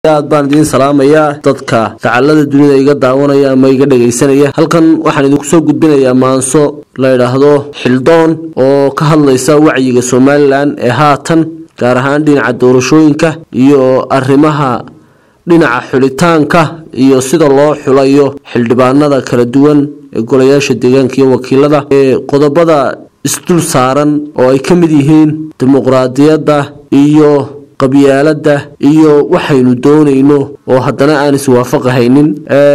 aad baan idiin salaamayaa dadka dacalada dunida iga daawanaya ama iga dhagaysanaya halkan waxaan idinku soo gudbinayaa maanso la yidhaahdo xildoon oo ka hadlaysa wacyiga somalilan ee haatan gaar ahaan dhinaca doorashooyinka iyo arrimaha dhinaca xulitaanka iyo sida loo xulayo xildhibaanada kala duwan ee golayaasha deegaanka iyo wakiilada ee qodobada isdul saaran oo ay ka mid yihiin dimuqraadiyadda iyo qabyaaladda iyo waxaynu doonayno oo haddana aan iswaafaqahaynin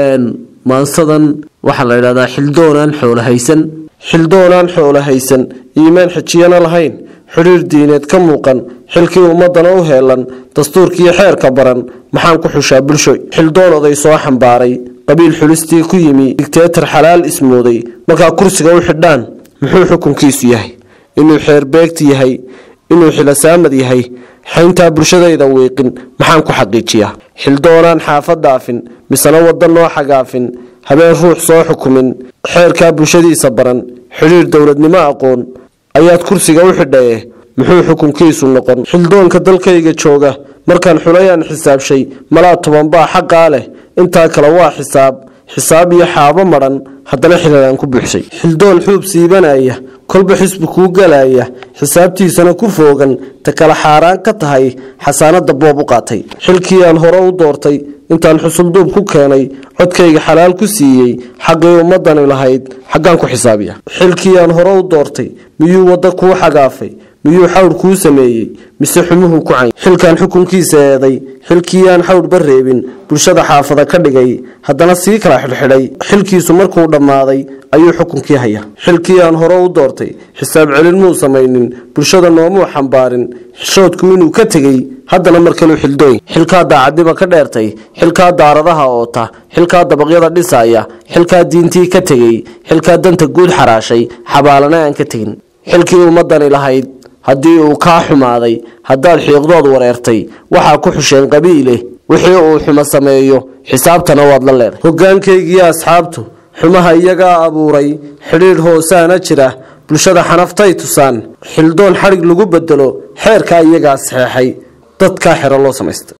maansadan waxaa la yidhahdaa xildoonaan xoolo haysan xildoonaan xoolo haysan iimaan xijiyana lahayn xidhiir diineed ka muuqan xilkii ummadana u heelan dastuurkiiyo xeerka baran maxaan ku xushaa bulshoy xildoon oday soo xambaaray qabiil xulistii ku yimi digteetar xalaal ismooday markaa kursiga u xidhaan muxuu xukunkiisu yahay inuu xeerbeegti yahay inuu xilasaamad yahay xayntaa bulshadayda wiiqin maxaan ku xaqiijiyaa xildoonaan xaafad dhaafin misena wadda noo xagaafin habeen ruux soo xukumin xeerkaa bulshadiisa baran xidhiir dowladnimo aqoon ayaad kursiga u xidhaye muxuu xukunkiisu noqon xildoonka dalkayga jooga markaan xulayaan xisaabshay malaa tobanbaa xaqaa leh intaa kale waa xisaab xisaab iyo xaabo madhan haddana xilalaan ku buuxshay xildoon xuub siibanaya kolba xisbi kuu galaya xisaabtiisana ku foogan ta kala xaaraan ka tahay xasaanada boob u qaatay xilkii aan hore u doortay intaan xusulduub ku keenay codkayga xalaal ku siiyey xaqii ummadani lahayd xaggaan ku xisaabiya xilkii aan hore u doortay miyuu waddo kuu xagaafay miyuu xawr kuu sameeyey mise xumuhu ku cayn xilkaan xukunkiisa eeday xilkii aan xawrba reebin bulshada xaafada ka dhigay haddana sii kala xidhxidhay xilkiisu markuu dhammaaday ayuu xukunkii haya xilkii aan hore u doortay xisaab celin muu samaynin bulshada noomuu xambaarin xishoodku inuu ka tegey haddana mar kaleu xildooy xilkaa daacadniba ka dheertay xilkaa daaradaha oota xilkaa dabaqyada dhisaya xilkaa diintii ka tegey xilkaa danta guud xaraashay xabaalana aan ka tegin xilkii ummadani lahayd haddii uu kaa xumaaday haddaad xiiqdood wareertay waxaa ku xusheen qabiile wixii uu xumo sameeyo xisaabtana waad la leedahay hogaankaygiiyo asxaabtu xumaha iyagaa abuuray xidhiidh hoosaana jira bulshada xanaftay tusaan xildoon xadhig lagu bedelo xeerkaa iyagaa saxeexay dadkaa xero loo samaysta